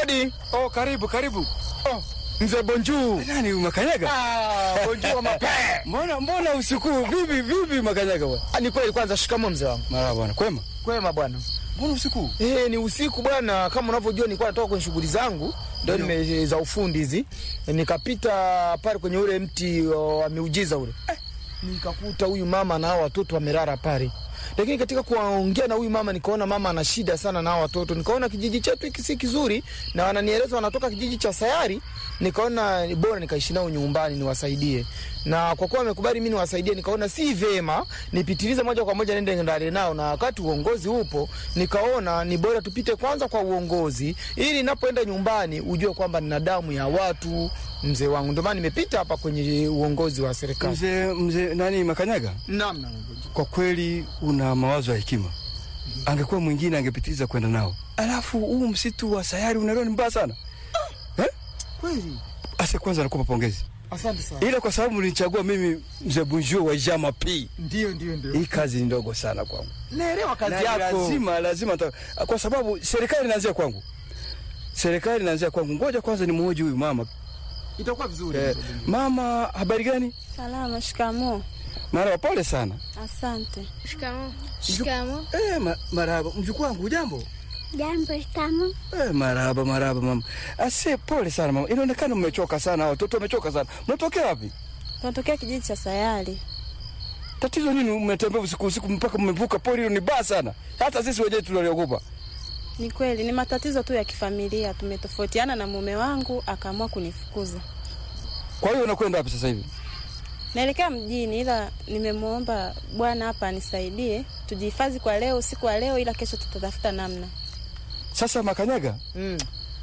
Odi. Oh, karibu karibu. Oh, mzee Bonjuu. Nani Makanyaga? Ah, Bonjuu wa mapee. Mbona mbona usiku vipi vipi Makanyaga bwana? Ah, Ni kweli kwanza, shikamo mzee wangu. Mara bwana, kwema? Kwema bwana. Mbona usiku? Eh, ni usiku bwana, kama unavyojua nilikuwa natoka kwenye shughuli zangu ndio nime za ufundi hizi. Nikapita pale kwenye ule mti wa miujiza ule. Eh, nikakuta huyu mama na hao watoto wamelala pale. Lakini katika kuongea na huyu mama nikaona mama ana shida sana na hao watoto. Nikaona kijiji chetu hiki si kizuri na wananieleza wanatoka kijiji cha Sayari. Nikaona ni bora nikaishi nao nyumbani niwasaidie. Na kwa kuwa wamekubali mimi niwasaidie, nikaona si vema nipitilize moja kwa moja nende ndani nao, na wakati uongozi upo, nikaona ni bora tupite kwanza kwa uongozi, ili ninapoenda nyumbani ujue kwamba nina damu ya watu, mzee wangu. Ndio maana nimepita hapa kwenye uongozi wa serikali. Mzee mzee nani Makanyaga? Naam, naam. Kwa kweli una mawazo ya hekima. Angekuwa mwingine angepitiliza kwenda nao. Alafu huu msitu wa sayari unaelewa ni mbaya sana. Eh? Kweli. Ase kwanza nakupa pongezi. Asante sana. Ila kwa sababu nilichagua mimi mzee Bunjua wa Jama P. Ndio, ndio, ndio. Hii kazi ni ndogo sana kwangu. Naelewa kazi Na yako. lazima lazima ta, kwa sababu serikali inaanzia kwangu. Serikali inaanzia kwangu. Ngoja kwanza nimhoji huyu mama. Itakuwa vizuri. Eh, mama habari gani? Salama, shikamo. Marahaba, pole sana. Asante. Shikamo. Shikamo. Eh, ma, marahaba. Mjukuu wangu hujambo? Jambo, shikamo. Eh, marahaba marahaba mama. Ase pole sana mama. Inaonekana mmechoka sana, watoto wamechoka sana. Mnatokea wapi? Tunatokea kijiji cha Sayari. Tatizo nini mmetembea usiku usiku mpaka mmevuka pori hilo ni baya sana. Hata sisi wenyewe tunaliogopa. Ni kweli, ni matatizo tu ya kifamilia. Tumetofautiana na mume wangu, akaamua kunifukuza. Kwa hiyo unakwenda wapi sasa hivi? Naelekea mjini, ila nimemwomba bwana hapa anisaidie tujihifadhi kwa leo, usiku wa leo, ila kesho tutatafuta namna. Sasa Makanyaga, Mm.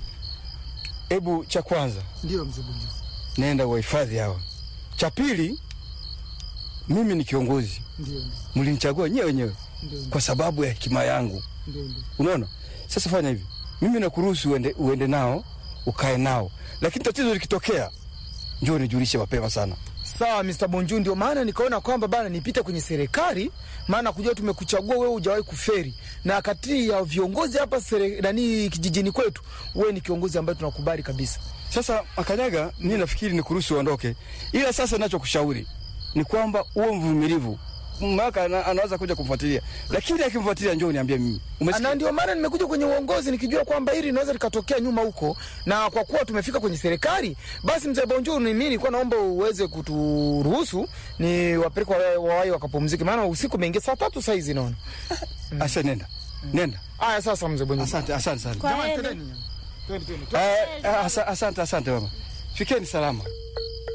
hebu cha kwanza Ndio mzee Bonjuu. nenda wahifadhi hawa. Cha pili, mimi ni kiongozi, Ndio, mlinichagua nyewe wenyewe ndio, kwa sababu ya hekima yangu. ndio, ndio. Unaona, sasa fanya hivi, mimi nakuruhusu uende, uende nao ukae nao, lakini tatizo likitokea, njoo nijulishe mapema sana. Sawa Mr. Bonjuu, ndio maana nikaona kwamba bana nipite kwenye serikali, maana kujua tumekuchagua wewe, hujawahi kuferi, na kati ya viongozi hapa sere, nani kijijini kwetu, wewe ni kiongozi ambaye tunakubali kabisa. Sasa Makanyaga, mimi nafikiri nikuruhusu uondoke, ila sasa nachokushauri ni kwamba uwe mvumilivu. Maka ana, anaweza kuja kumfuatilia, lakini akimfuatilia, njoo niambie mimi. Na Umesikia? ndio maana nimekuja kwenye uongozi nikijua kwamba hili linaweza likatokea nyuma huko, na kwa kuwa tumefika kwenye serikali, basi mzee Bonjuu, ni mimi nilikuwa naomba uweze kuturuhusu ni wapeleke wa- wawai wakapumzike, maana usiku umeingia saa tatu saa hizi naona. Asa, nenda nenda. Aya, sasa mzee Bonjuu. Asante, asante sana. Kwa Jamani, heri. twendeni. Twende, twende, twende. Eh, eh, asa- asante, asante mama, fikeni salama.